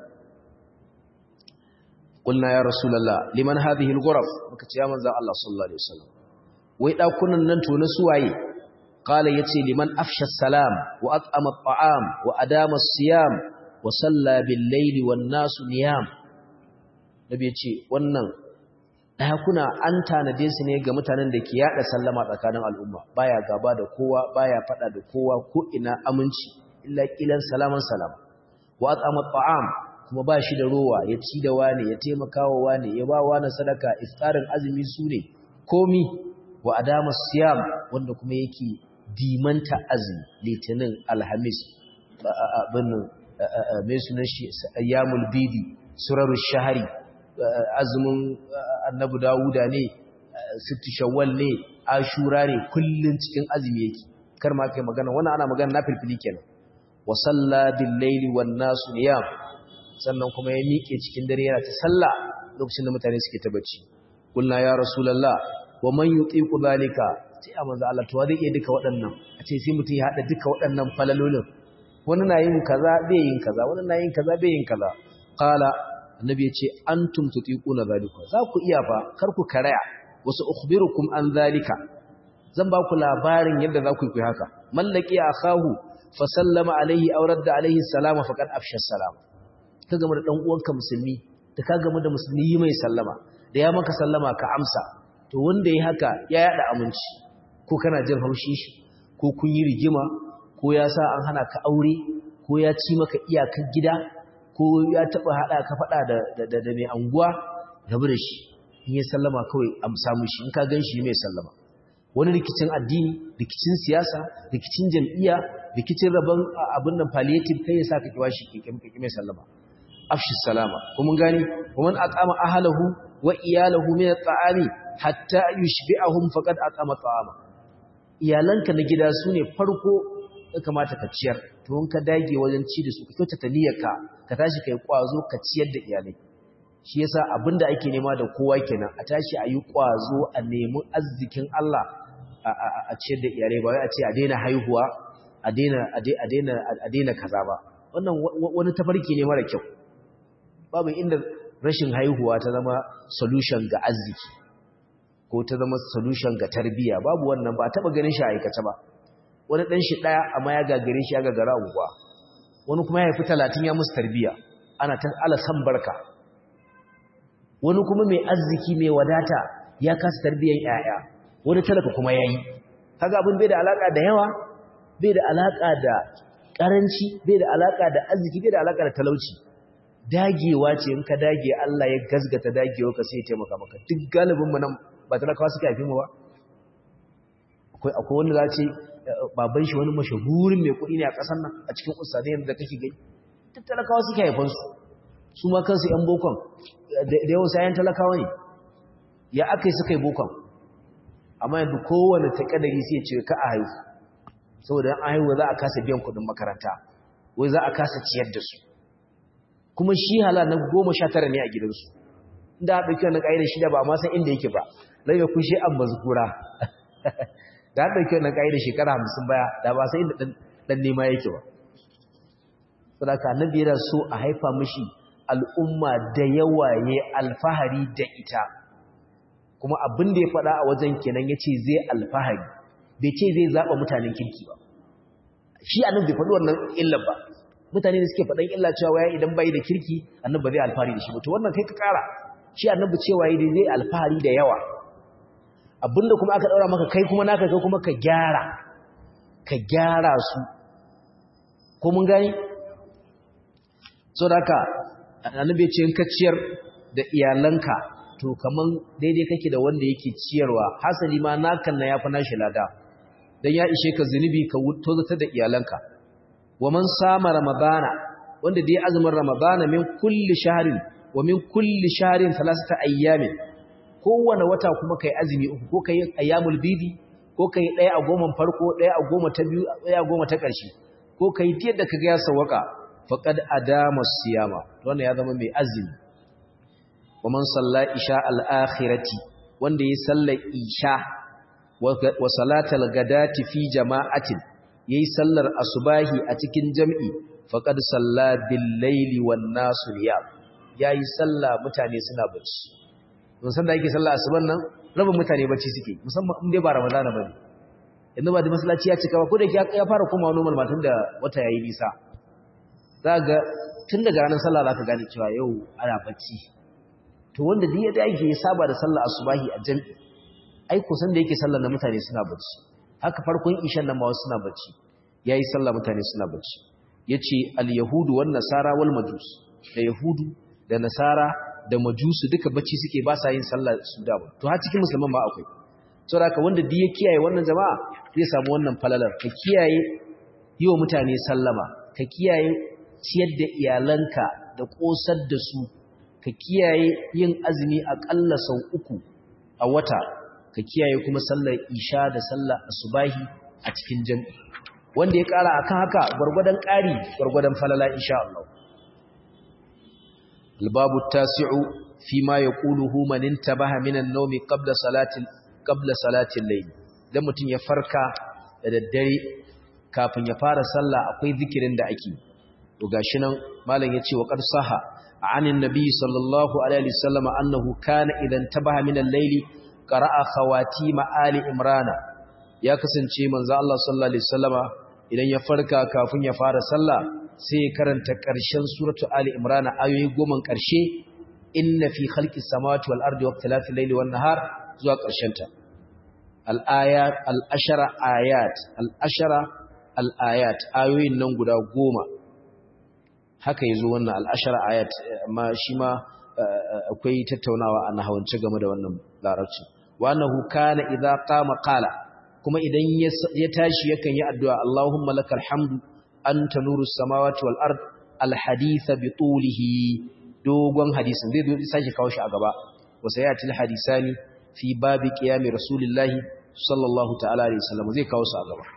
قلنا يا رسول الله لمن هذه الغرف مكتي يا منزل الله صلى الله عليه وسلم wai dakunan nan to na suwaye qala yace liman afsha salam wa at'ama at'am wa adama siyam wa salla bil layli wan nasu niyam nabi yace wannan ɗakuna an tanade su ne ga mutanen da ke yada sallama tsakanin al'umma baya gaba da kowa baya fada da kowa ko ina aminci illa kilan salaman salama wa at'ama ta'am kuma ba shi da rowa ya ci da wane ya taimaka wa wane ya ba wani sadaka iftarin azumi su ne komi wa adama siyam wanda kuma yake dimanta azumi litinin alhamis abin mai sunan shi ayyamul bidi surarul shahari azumin annabi dawuda ne sittu shawwal ne ashura ne kullun cikin azumi yake kar ma kai magana wannan ana magana na filfili kenan wa salla bil laili wan nasu niyam sannan kuma ya miƙe cikin dare yana ta sallah lokacin da mutane suke ta bacci kulna ya rasulullah wa man yutiqu zalika sai a manzo Allah to zai iya duka waɗannan a ce sai mutum ya hada duka waɗannan falalolin wani na yin kaza bai yin kaza wani na yin kaza bai yin kaza qala annabi ya ce antum tutiquna zalika za ku iya fa kar ku karaya wasu ukhbirukum an zalika zan ba ku labarin yadda za ku yi haka mallaki akahu fa sallama alaihi aw radda alaihi salama faqad afsha salama ka gama da dan uwanka musulmi da ka gama da musulmi yi mai sallama da ya maka sallama ka amsa to wanda yi haka ya yada aminci ko kana jin haushi shi ko kun yi rigima ko ya sa an hana ka aure ko ya ci maka iyakar gida ko ya taba hada ka fada da da da mai anguwa rabu da shi in ya sallama kawai amsa mushi in ka ganshi mai sallama wani rikicin addini rikicin siyasa rikicin jam'iyya rikicin rabon abin nan palliative kai ya sa ka kiwa shi kike mai sallama afshi salama kuma gani waman at'ama ahlahu wa iyalahu min at'ami hatta yushbi'ahum faqad at'ama ta'ama iyalanka na gida sune farko ya kamata ka ciyar to in ka dage wajen ci da su ka kyautata niyyarka ka tashi kai kwazo ka ciyar da iyalai shi yasa abinda ake nema da kowa kenan a tashi a yi kwazo a nemi arzikin Allah a ciyar da iyalai ba wai a ce a daina haihuwa a daina a daina a daina kaza ba wannan wani tafarki ne mara kyau babu inda rashin haihuwa ta zama solution ga arziki ko ta zama solution ga tarbiyya babu wannan ba taba ganin shi a aikace ba wani dan shi daya amma ya gagare shi ya gagara unguwa wani kuma ya haifi 30 ya musu tarbiyya ana ta ala san barka wani kuma mai arziki mai wadata ya kasa tarbiyyar yaya wani talaka kuma yayi kaga abin bai da alaka da yawa bai da alaka da karanci bai da alaka da arziki bai da alaka da talauci dagewa ce in ka dage Allah ya gazgata dagewa ka sai ya taimaka maka duk galibin mu nan ba talakawa suka haife mu ba akwai akwai wanda za ce baban shi wani mashahurin mai kuɗi ne a ƙasar nan a cikin ustadai yadda kake gani duk talakawa suke haifan su su ma kansu yan bokon da yawan sayan talakawa ne ya aka yi suka yi bokon amma yanzu kowane takadari sai ya ce ka a haihu saboda an haihuwa za a kasa biyan kuɗin makaranta wai za a kasa ciyar da su kuma shi hala na goma sha tara ne a gidansu inda a ɗauki wani ƙa'idar shida ba a masan inda yake ba lai ya kushe an bazukura da a ɗauki wani ƙa'idar shekara hamsin baya da ba sai inda ɗan nema yake ba sadaka na biyar so a haifa mashi al'umma da yawa ya alfahari da ita kuma abin da ya faɗa a wajen kenan ya ce zai alfahari bai ce zai zaɓa mutanen kirki ba shi a nan bai faɗi wannan illar ba mutane da suke faɗan illa cewa ya idan bai da kirki annabi ba zai alfahari da shi ba to wannan kai ka ƙara shi annabi cewa yi zai alfahari da yawa abinda kuma aka ɗaura maka kai kuma naka kai kuma ka gyara ka gyara su ko mun gani so da haka annabi ce in ka ciyar da iyalanka to kaman daidai kake da wanda yake ciyarwa hasali ma nakan na yafi nashi lada dan ya ishe ka zunubi ka tozata da iyalanka wa man sama ramadana wanda dai azumin ramadana min kulli shahrin wa min kulli shahrin thalathata ayyamin kowane wata kuma kai azumi uku ko kai ayyamul bidi ko kai daya a goma farko daya a goma ta biyu daya a goma ta ƙarshe ko kai yadda kaga ya sawaka faqad adama siyama wannan ya zama mai azumi wa man salla isha al-akhirati wanda ya salla isha wa salatal gadati fi jama'atin yayi sallar asubahi a cikin jami'i faqad salla bil laili wan nasu niyam yayi salla mutane suna bacci don san da yake salla asuban nan rabin mutane bacci suke musamman in dai ba ramadana bane yanzu ba da masallaci ya cika ba ko da ya fara komawa normal matan da wata yayi nisa za ga tun daga ranar sallah za ka gane cewa yau ana bacci to wanda duk ya dage ya saba da sallar asubahi a jami'i ai kusan da yake sallar na mutane suna bacci haka farkon ishan nan ma wasu suna bacci yayi sallar mutane suna bacci yace al-yahudu wan nasara wal majus da yahudu da nasara da majusu duka bacci suke ba sa yin sallar su da ba to har cikin musulman ma akwai saboda haka wanda duk ya kiyaye wannan jama'a zai samu wannan falalar ka kiyaye yi wa mutane sallama ka kiyaye ciyar da iyalanka da kosar da su ka kiyaye yin azumi aƙalla sau uku a wata ka kiyaye kuma sallar isha da sallar asubahi a cikin jami'i wanda ya ƙara akan haka gwargwadon ƙari gwargwadon falala insha Allah albabu tasi'u fi ma yaquluhu man intabaha min an-nawmi qabla salati qabla salati al-layl dan mutun ya farka da daddare kafin ya fara sallah akwai zikirin da ake to gashi nan malam yace wa qad saha عن النبي صلى الله عليه وسلم أنه كان إذا انتبه من الليل قرأ خواتيم آل إمران يا كسنشي من ذا الله صلى الله عليه وسلم إذن يفرك كافن يفار صلى سيكرن تكرشن سورة آل إمران آيوه قومن كرشي إن في خلق السماوات والأرض واختلاف الليل والنهار زوا كرشنتا الآيات الأشر آيات الأشر الآيات آيوه ننقل قوما haka yazo wannan al'ashara ayat amma shi ma akwai tattaunawa a nahawance game da wannan larabci wa annahu kana idza qama qala kuma idan ya tashi yakan yi addu'a Allahumma lakal hamdu anta nurus samawati wal ard al hadith bi tulihi dogon hadisin zai zo sake kawo shi a gaba wa sayatil hadisani fi babi qiyami rasulillahi sallallahu ta'ala alaihi wasallam zai kawo su a gaba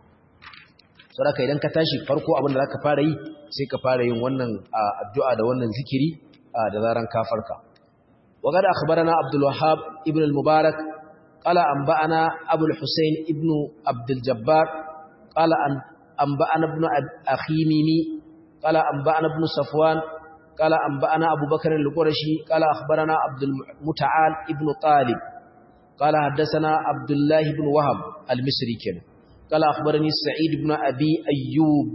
saboda idan ka tashi farko abin da zaka fara yi sai ka fara yin wannan addu'a da wannan zikiri da zaran ka farka wa qad akhbarana abdul wahhab ibn al mubarak qala anba'ana abu al husayn ibn abdul jabbar qala an anba'ana ibn akhimimi qala anba'ana ibn safwan qala anba'ana abu bakr al qurashi qala akhbarana abdul muta'al ibn talib qala haddathana abdullah ibn wahab al misri kenan قال أخبرني سعيد بن أبي أيوب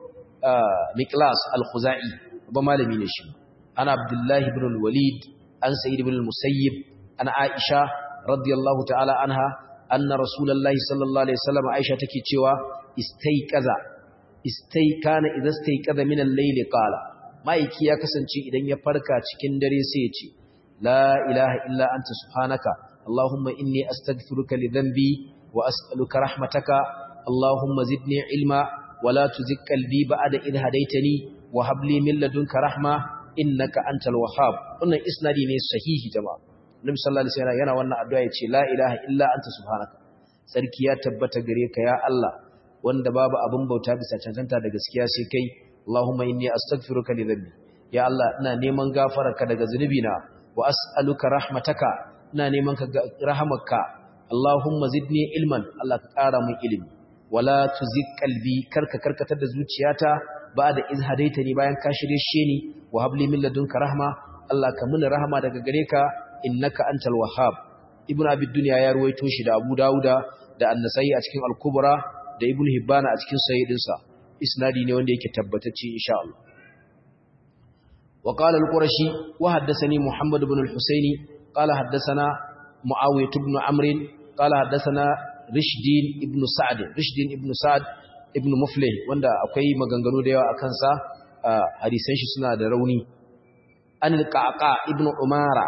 مكلاس الخزائي وبمالمين الشم أنا عبد الله بن الوليد أن سعيد بن المسيب أنا عائشة رضي الله تعالى عنها أن رسول الله صلى الله عليه وسلم عائشة تكيتشوا استيقظ استيقان إذا استيقظ من الليل قال ما يكي يكسنشي إذن يفركا تكين دريسيتي لا إله إلا أنت سبحانك اللهم إني أستغفرك لذنبي وأسألك رحمتك اللهم زدني علما ولا تزك قلبي بعد إذ هديتني وهب لي من لدنك رحمة إنك أنت الوهاب wannan isnadi ne sahihi jama'a Nabi sallallahu alaihi wasallam yana wannan addu'a yace la ilaha illa anta subhanaka sarki ya tabbata gare ka ya Allah wanda babu abin bauta bisa cancanta da gaskiya sai kai Allahumma inni astaghfiruka li dhanbi ya Allah ina neman gafararka daga zunubina wa as'aluka rahmataka ina neman ka rahamarka Allahumma zidni ilman Allah ka ƙara min ilimi wala tuzigh qalbi karka karkatar da zuciyata ba'da iz hadaitani bayan ka shirye shi ni wa habli min ladunka rahma Allah ka mini rahama daga gare ka innaka antal wahhab ibnu abi dunya ya ruwaito shi da abu dauda da an-nasai a cikin al-kubra da ibnu hibbana a cikin sahihidinsa isnadi ne wanda yake tabbatacce insha Allah wa qala al-qurashi wa haddathani muhammad ibn al-husaini qala haddathana muawiyah ibn amr qala haddathana rishdin ibn sa'd rishdin ibn sa'd ibn muflih wanda akwai maganganu da yawa akan sa hadisan shi suna da rauni an al-qaqa ibn umara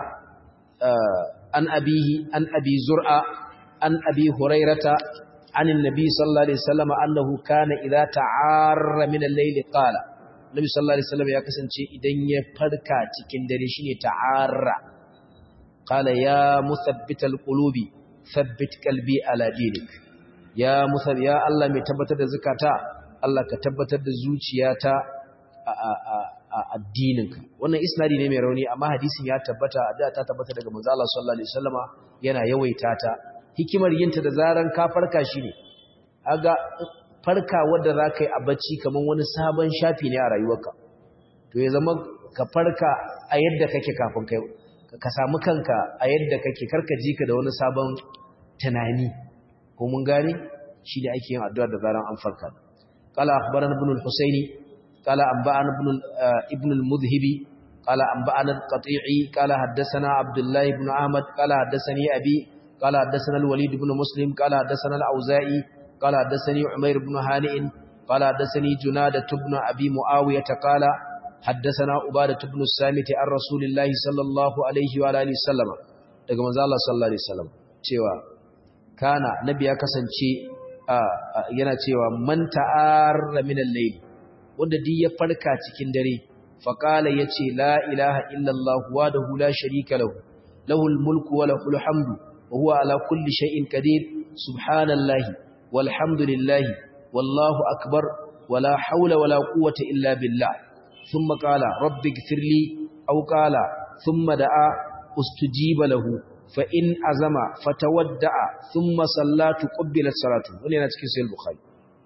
an abihi an abi zur'a an abi hurairata عن النبي صلى الله عليه وسلم أنه كان إذا تعار من الليل قال النبي صلى الله عليه وسلم ya kasance idan ya farka cikin dare shine ta'arra qala ya muthabbital qulubi thabbit qalbi ala dinik ya muthab ya Allah mai tabbatar da zakata Allah ka tabbatar da zuciyata a addininka wannan isnadi ne mai rauni amma hadisin ya tabbata da ta tabbata daga manzo Allah sallallahu alaihi wasallama yana yawaita ta hikimar yinta da zaran ka farka shi ne aga farka wadda za ka yi a bacci kamar wani sabon shafi ne a rayuwarka to ya zama ka farka a yadda kake kafin kai ka samu kanka a yadda kake karka ji ka da wani sabon tunani ko mun gane shi da ake yin addu'a da zaran an farka qala akhbarana ibn al-husaini qala anba'ana ibn ibn al-mudhhibi قال أنبأنا القطيعي قال حدثنا عبد الله بن أحمد قال حدثني أبي قال حدثنا الوليد بن مسلم قال حدثنا الأوزائي قال حدثني عمير بن هانئ قال حدثني جنادة بن أبي معاوية قال حدثنا عبادة بن الصامت عن رسول الله صلى الله عليه وعلى آله وسلم daga manzo Allah sallallahu alaihi wasallam cewa kana nabi ya kasance yana cewa man ta'arra min al-layl wanda duk ya farka cikin dare faqala yace la ilaha illa Allah wahdahu la sharika lahu lahul mulku wa lahul hamdu wa huwa ala kulli shay'in qadir subhanallahi walhamdulillahi wallahu akbar wala hawla wala quwwata illa billah thumma qala rabbi ighfirli aw qala thumma da'a ustujiba lahu fa in azama fatawadda'a thumma sallatu qubbilat salatu wannan yana cikin sahih bukhari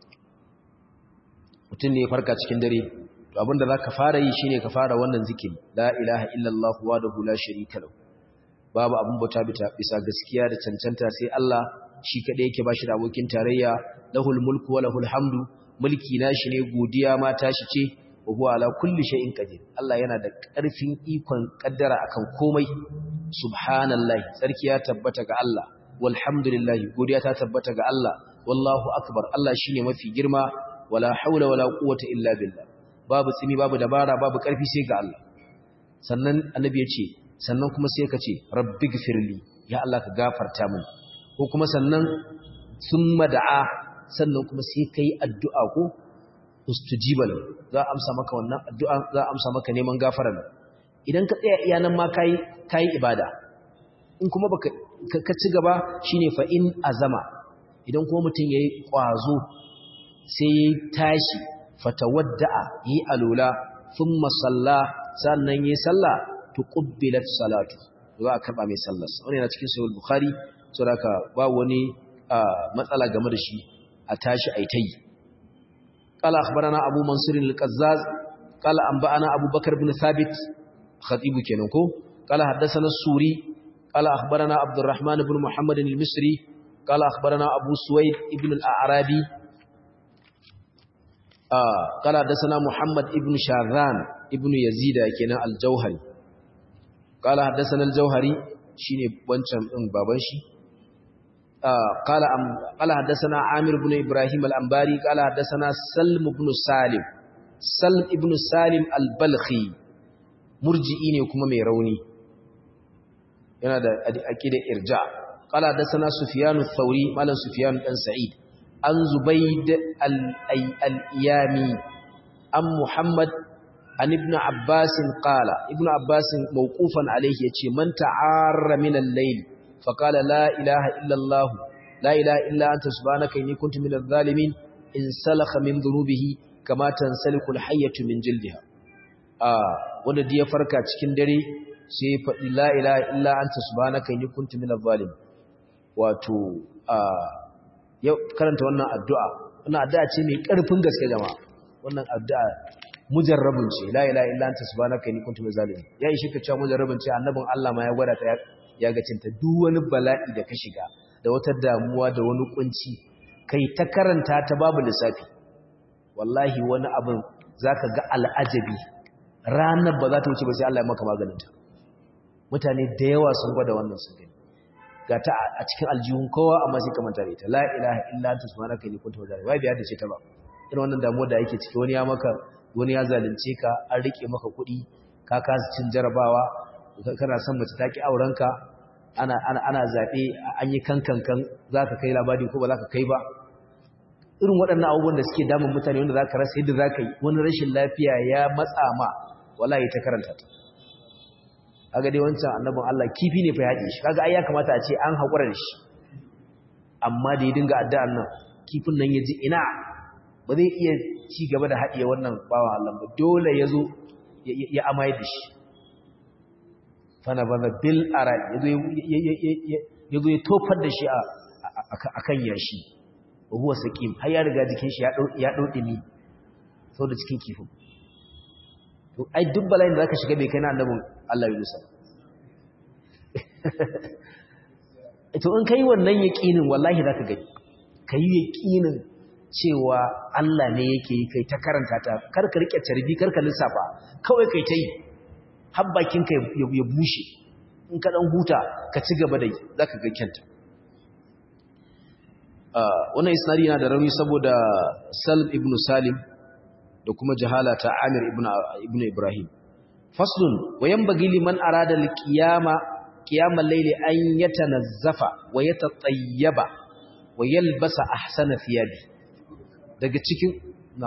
mutun ne ya farka cikin dare to abinda zaka fara yi shine ka fara wannan zikiri la ilaha illallah wahdahu la sharika lahu babu abun bauta bisa gaskiya da cancanta sai Allah shi kadai yake bashi da abokin tarayya lahul mulku wa lahul hamdu mulki nashi ne godiya ma tashi ce wa huwa ala kulli shay'in qadir Allah yana da ƙarfin ikon kaddara akan komai subhanallahi sarki ya tabbata ga Allah walhamdulillahi godiya ta tabbata ga Allah wallahu akbar Allah shine mafi girma wala haula wala quwwata illa billah babu tsimi babu dabara babu ƙarfi sai ga Allah sannan annabi ya ce sannan kuma sai ka ce rabbighfirli ya Allah ka gafarta mini ko kuma sannan summa da'a sannan kuma sai kai addu'a ko ustujiba lahu za a amsa maka wannan addu'a za a amsa maka neman gafara idan ka tsaya iya nan ma kai kai ibada in kuma baka ka ci gaba shine fa in azama idan kuma mutum yayi kwazo sai yayi tashi fatawadda'a yi alula thumma salla sannan yayi sallah tuqbilat salatu za a karba mai sallar wannan yana cikin sahih bukhari saboda ba wani matsala game da shi a tashi aitai قال أخبرنا أبو منصور القزاز قال أنبأنا أبو بكر بن ثابت خطيب كنوكو قال حدثنا السوري قال أخبرنا عبد الرحمن بن محمد المصري قال أخبرنا أبو سويد ابن الأعرابي آه قال حدثنا محمد ابن شاذان ابن يزيد كنا الجوهري قال حدثنا الجوهري شيني بنشم ان بابنشي آه قال أم قال حدثنا عامر بن إبراهيم الأنباري قال حدثنا سلم بن سالم سلم ابن سالم البلخي مرجئي ne kuma mai rauni yana da aqida irja qala hadathana sufyan ath-thawri malan sufyan dan sa'id an zubayd al-iyami am muhammad an ibn abbas qala ibn abbas mawqufan alayhi yace man ta'arra min al-layl فقال لا إله إلا الله لا إله إلا أنت سبحانك إني كنت من الظالمين انسلخ من ذنوبه كما تنسلك الحية من جلدها آه wanda da ya farka cikin dare sai ya faɗi la ilaha illa anta subhanaka inni kuntu minadh zalimin wato ya karanta wannan addu'a wannan addu'a ce mai ƙarfin gaske jama'a wannan addu'a mujarrabun ce la ilaha illa anta subhanaka inni kuntu minadh zalimin ya yi shi ka cewa mujarrabun ce annabin Allah ma ya gwada ta ya ga cinta duk wani bala'i da ka shiga da wata damuwa da wani kunci kai ta karanta ta babu lissafi wallahi wani abin zaka ga al'ajabi ranar ba za ta wuce ba sai Allah ya maka maganinta mutane da yawa sun gwada wannan sun gani ga ta a cikin aljihun kowa amma sai ka manta da ita la ilaha illa anta subhanaka inni kuntu minadh wai biya da ce ta ba irin wannan damuwa da yake ciki wani ya maka wani ya zalunce ka an rike maka kuɗi ka kasa cin jarabawa kana son mace ta ki aurenka ana ana ana zabe an yi kankankan zaka kai labari ko ba zaka kai ba irin waɗannan abubuwan da suke damun mutane wanda zaka rasa yadda zaka yi wani rashin lafiya ya matsa ma wallahi ta karanta ta kaga dai wancan annabin Allah kifi ne fa yaɗe shi kaga ai ya kamata a ce an haƙura da shi amma da ya dinga addu'an nan kifin nan ya ji ina ba zai iya ci gaba da haɗiye wannan bawa Allah ba dole ya zo ya amaye da shi fana bana bil ara ya zo ya tofar da shi a kan yashi huwa saƙim har ya riga jikin shi ya ɗauɗi ni sau da cikin kifin to ai duk bala'in da za ka shiga bai kai na annabin Allah Yunusa to in kai wannan yaƙinin wallahi za ka gani ka yi yaƙinin cewa Allah ne yake yi kai ta karanta ta karka riƙe carbi karka lissafa kawai kai ta yi har bakinka ya bushe in ka dan huta ka ci gaba da yi zaka ga kyanta wannan isnadi yana da rauni saboda Salm ibn Salim da kuma jahala ta Amir ibn ibn Ibrahim faslun wayan bagi liman arada al-qiyama qiyamal layli an yatanazzafa wa yatatayyaba wa yalbasa ahsana thiyabi daga cikin na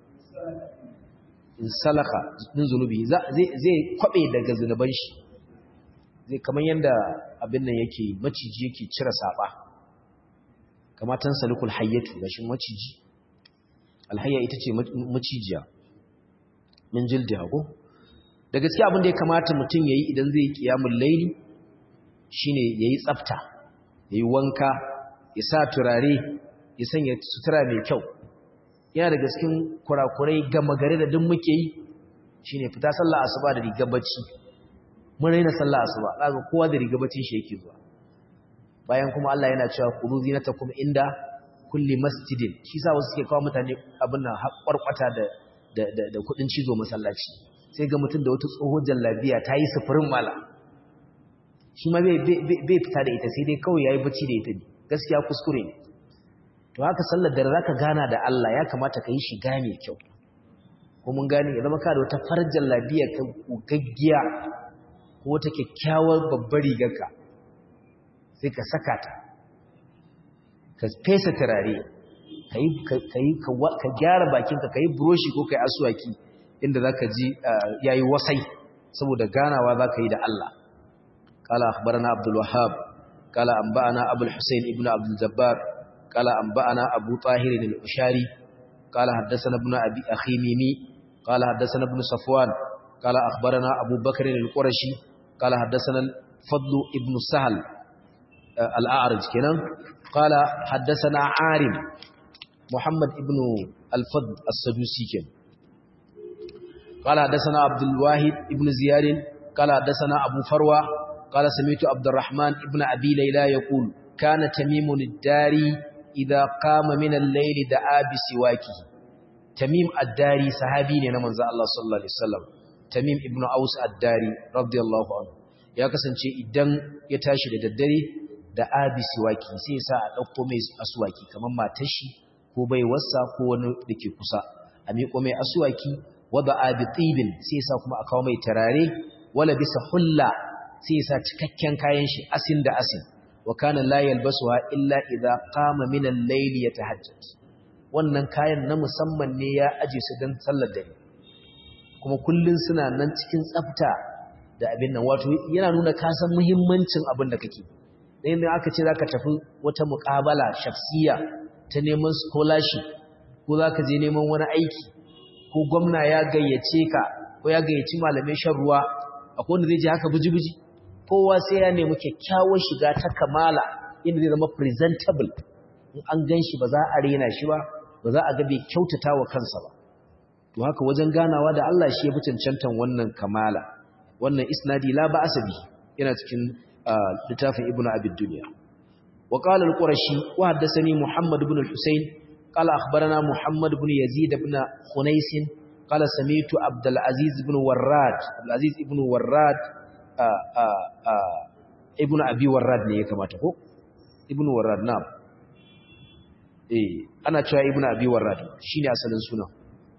in salaka din zunubi zai kwabe daga zunuban shi zai kamar yanda abin nan yake maciji yake cire saba kamatan salikul hayyatu gashin maciji alhayya ita ce macijiya min jildiha ko da gaske abin da ya kamata mutum yayi idan zai yi qiyamul layli shine yayi tsafta yayi wanka ya sa turare ya sanya sutura mai kyau yana da gaskin kurakurai gama gare da duk muke yi shine fita sallah asuba da rigar bacci mun raina sallah asuba kaga kowa da rigar baccin shi yake zuwa bayan kuma Allah yana cewa khudhu zinatakum inda kulli masjidin shi sa wasu suke kawo mutane abin nan haƙwarƙwata da da da, da kudin cizo masallaci sai ga mutum da wata tsohon jallabiya ta yi sufurin mala shi ma bai fita da ita sai dai kawai yayi bacci da ita ne gaskiya kuskure ne to haka sallar da zaka gana da Allah ya kamata ka yi shiga mai kyau ko mun gane ya zama ka da wata farjan labiya ka gaggiya ko wata kyakkyawar babbar rigarka sai ka saka ta ka fesa turare ka gyara bakinka ka yi buroshi ko ka yi asuwaki inda za ka ji ya yi wasai saboda ganawa za ka yi da Allah kala akhbarana abdul wahab kala anba'ana abul husayn ibnu abdul jabbar kala anba'ana abu tahir al-ushari kala haddathana ibn abi akhimimi kala haddathana ibn safwan kala akhbarana abu bakr al-qurashi kala haddathana al-fadl ibn sahal al-a'raj kenan قال حدثنا عارم محمد ابن الفضل السدوسي كان قال حدثنا عبد الواحد ابن زياد قال حدثنا أبو فروة قال سمعت عبد الرحمن ابن أبي ليلى يقول كان تميم الداري إذا قام من الليل دعا بسواكه تميم الداري صحابي ne na manzo Allah sallallahu alaihi wasallam Tamim ibn Aus ad-Dari radiyallahu anhu ya kasance idan ya tashi da daddare da abi siwaki sai ya sa a ɗauko mai asuwaki kamar matar shi ko bai wasa ko wani da ke kusa a miƙo mai asuwaki wadda abi tsibin sai ya sa kuma a kawo mai tarare wala bisa hulla sai ya sa cikakken kayan shi asin da asin wa kana la yalbasuha illa idza qama min al-layl yatahajjad wannan kayan na musamman ne ya aje su dan sallar dare kuma kullun suna nan cikin tsafta da abin nan wato yana nuna kasan muhimmancin abin da kake da yadda aka ce za ka tafi wata muƙabala shafsiya ta neman scholarship ko za ka je neman wani aiki ko gwamna ya gayyace ka ko ya gayyaci malamai shan ruwa akwai wanda zai je haka buji-buji kowa sai ya nemi kyakkyawar shiga ta kamala inda zai zama presentable in an gan shi ba za a rena shi ba ba za a ga bai kyautata wa kansa ba to haka wajen ganawa da Allah shi ya fi cancantan wannan kamala wannan isnadi la ba asabi yana cikin littafin ibnu abi dunya wa qala al-qurashi wa haddathani muhammad ibn al-husayn qala akhbarana muhammad ibn yazid ibn khunais qala sami'tu abdul aziz ibn warrad abdul aziz ibn warrad ibn abi warrad ne ya kamata ko ibn warrad na eh ana cewa ibn abi warrad shine asalin sunan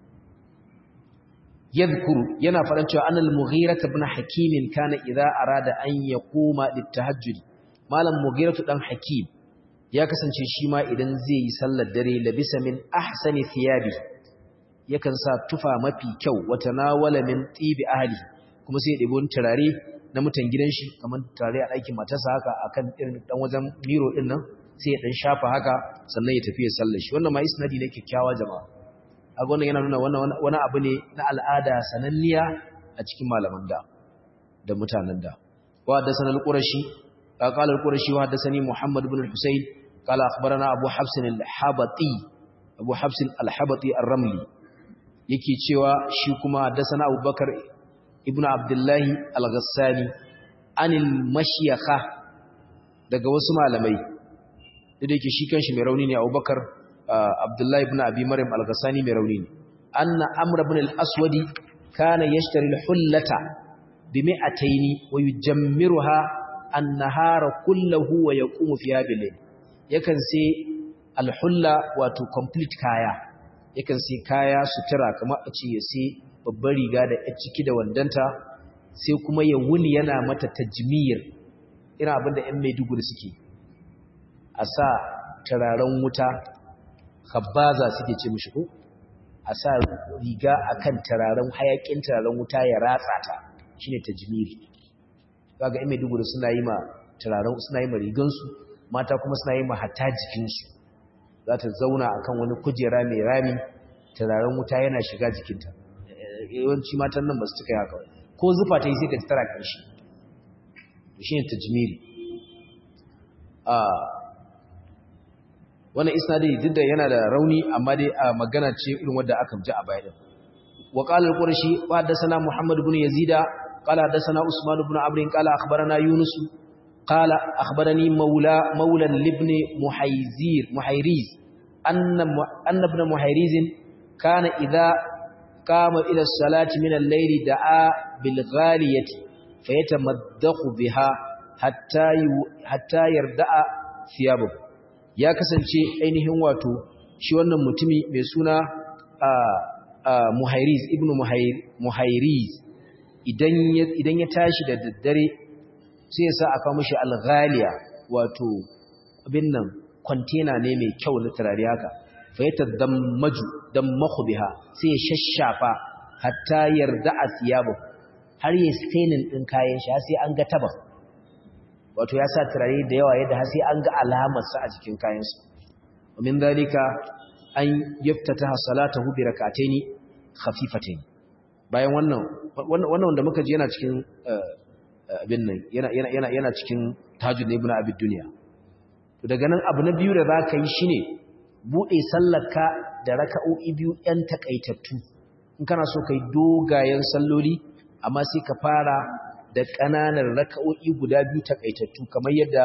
yadhkuru yana faɗan cewa anal mughira ibn hakim kana idza arada an yaquma litahajjud malam mughira dan hakim ya kasance shi ma idan zai yi sallar dare labisa min ahsani thiyabi yakan sa tufa mafi kyau wata nawala min tibi ahli kuma sai ya ɗebo turare na mutan gidan shi kamar turare a ɗakin matarsa haka akan irin dan wajen miro din nan sai ya dan shafa haka sannan ya tafi ya sallar shi wannan ma isnadi ne kyakkyawa jama'a aga wannan yana nuna wani abu ne na al'ada sananniya a cikin malaman da da mutanen da wa haddathana al-qurashi qala al-qurashi wa haddathani muhammad ibn al-husayn qala akhbarana abu habs al-habati abu habs al-habati ar-ramli yake cewa shi kuma haddathana abubakar ibn abdullah al-ghassani anil mashyakha daga wasu malamai da yake shi kanshi mai rauni ne abubakar Abdullahi ibn Abi Maryam al-Ghassani mai rauni ne anna Amr ibn al-Aswad kana yashtari al-hullata bi mi'ataini wa yujammiruha an-nahara kullahu wa yaqumu fiha bil yakan sai al-hulla wato complete kaya yakan sai kaya sutura kamar a ce ya sai babbar riga da ya ciki da wandanta sai kuma ya wuni yana mata tajmir ina abinda ƴan Maiduguri suke a sa turaren wuta khabbaza suke ce mishi ko a sa riga akan turaren hayakin turaren wuta ya ratsa ta shine tajmiri kaga ime duburu suna yi ma turaren suna yi ma rigan su mata kuma suna yi ma hatta jikin su za ta zauna akan wani kujera mai rami turaren wuta yana shiga jikinta yawanci matan nan ba su cika haka ko zufa ta yi sai ka tara kanshi shine tajmiri a wannan isnadi duk da yana da rauni amma dai a magana ce irin wanda aka ji a baya din wa qala al-qurashi wa hadathana muhammad ibn yazida qala hadathana usman ibn amr qala akhbarana yunus qala akhbarani maula maula ibn muhayzir muhayriz anna anna ibn muhayriz kana idha qama ila as-salati min al-layli da'a bil ghaliyati fayatamaddahu biha hatta hatta yarda'a thiyabahu ya kasance ainihin wato shi wannan mutumi mai suna muhairiz ibn muhairiz idan ya tashi da daddare sai ya sa aka mashi alghaliya wato abin nan kwantena ne mai kyau na turare haka fayyata dammaju dammahu biha sai ya shashafa hatta yarda a siyabu har yi stainin ɗin kayan shi sai an ga taba wato ya sa turare da yawa yadda sai an ga alamarsa a jikin kayansu min dalika an yaftataha salatahu bi rak'ataini khafifataini bayan wannan wannan wanda muka ji yana cikin abin nan yana yana yana cikin tajud ibn abi dunya to daga nan abu na biyu da zaka yi shine bude sallarka da raka'o'i biyu ɗan takaitattu in kana so kai dogayen salloli amma sai ka fara da ƙananan raka'o'i guda biyu takaitattu kamar yadda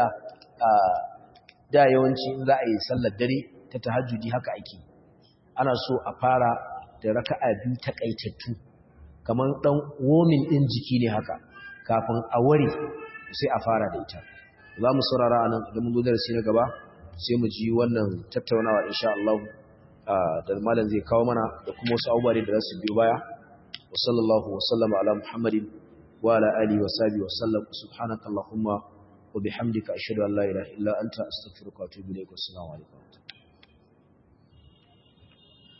da yawanci in za a yi sallar dare ta tahajjudi haka ake ana so a fara da raka'a biyu takaitattu kamar dan womin din jiki ne haka kafin a ware sai a fara da ita za mu saurara anan idan mun zo darasi na gaba sai mu ji wannan tattaunawa insha Allah da malam zai kawo mana da kuma wasu abubuwa da za su biyo baya wa sallallahu wa sallama ala muhammadin وعلى آله وصحبه وسلم سبحانك اللهم وبحمدك أشهد أن لا إله إلا أنت أستغفرك وأتوب إليك والسلام عليكم